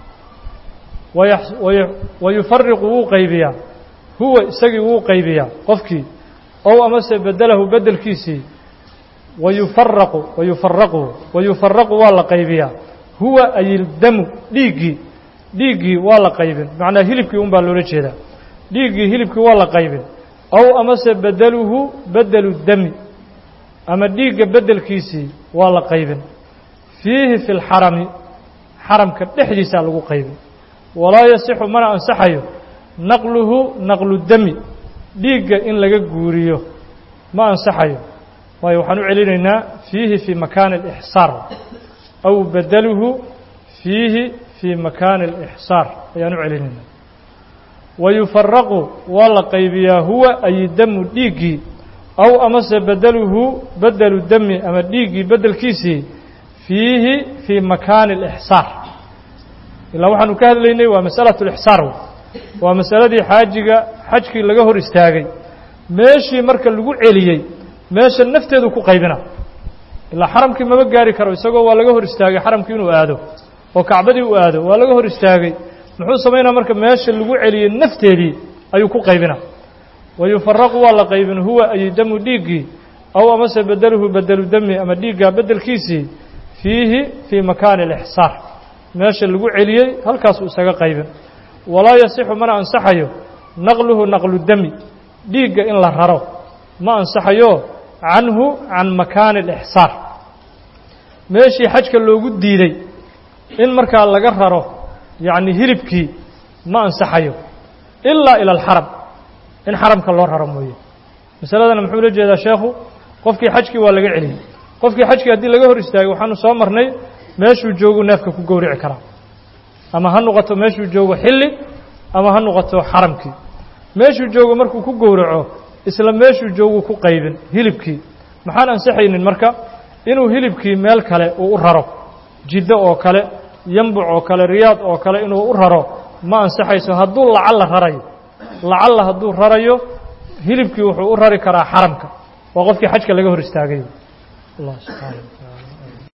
wa yufariqu wuu qaybiyaa huwa isagii wuu qaybiyaa qofkii ow amase bedelahu bedelkiisii wayufaraqu wayufaraqu wayufaraqu waa la qaybiyaa huwa ayildamu dhiiggii dhiiggii waa la qaybin macnaa hilibkii un baa loola jeedaa dhiiggii hilibkii waa la qaybin ow amase bedeluhu bedelu dami ama dhiigga bedelkiisii waa la qaybin fiihi fi lxarami xaramka dhexdiisaa lagu qaybin walaa yasixu mana ansaxayo naqluhu naqlu dami dhiigga in laga guuriyo ma ansaxayo waayo waxaan u celinaynaa fiihi fii makaani alixsaar aw bedeluhu fiihi fii makaani alixsaar ayaan u celinaynaa wayufaraqu waa la qaybiyaa huwa ay damu dhiiggii aw amase bedeluhu bedelu dami ama dhiiggii bedelkiisii fiihi fii makaani alixsaar ilaa waxaanu ka hadlaynay waa masalatu lixsaar waa masaladii xaajiga xajkii laga hor istaagay meeshii marka lagu celiyey meesha nafteedu ku qaybina ilaa xaramkii maba gaari karo isagoo waa laga hor istaagay xaramkii inuu aado oo kacbadii u aado waa laga hor istaagay muxuu samaynaa marka meesha lagu celiyey nafteedii ayuu ku qaybina wayufaraqu waa la qaybin huwa ay damu dhiiggii aw amase bedeluhu bedelu dami ama dhiiggaa bedelkiisii fiihi fii makaani alixsaar meesha lagu celiyey halkaasuu isaga qaybin walaa yasixu mana ansaxayo naqluhu naqlu dami dhiigga in la raro ma ansaxayo canhu can makaani alixsaar meeshii xajka loogu diiday in markaa laga raro yacni hilibkii ma ansaxayo ilaa ila alxaram in xaramka loo raro mooye masaladana muxuu la jeedaa sheekhu qofkii xajkii waa laga celiyey qofkii xajkii haddii laga hor istaagay waxaanu soo marnay meeshuu joogu neefka ku gowrici karaa ama ha noqoto meeshuu joogo xilli ama ha noqoto xaramkii meeshuu joogo markuu ku gowraco isla meeshuu joogu ku qaybin hilibkii maxaan ansaxaynin marka inuu hilibkii meel kale uu u raro jiddo oo kale yambuc oo kale riyaad oo kale inuu u raro ma ansaxayso hadduu lacal la rarayo lacalla hadduu rarayo hilibkii wuxuu u rari karaa xaramka waa qofkii xajka laga hor istaagay allah subxaana wa taala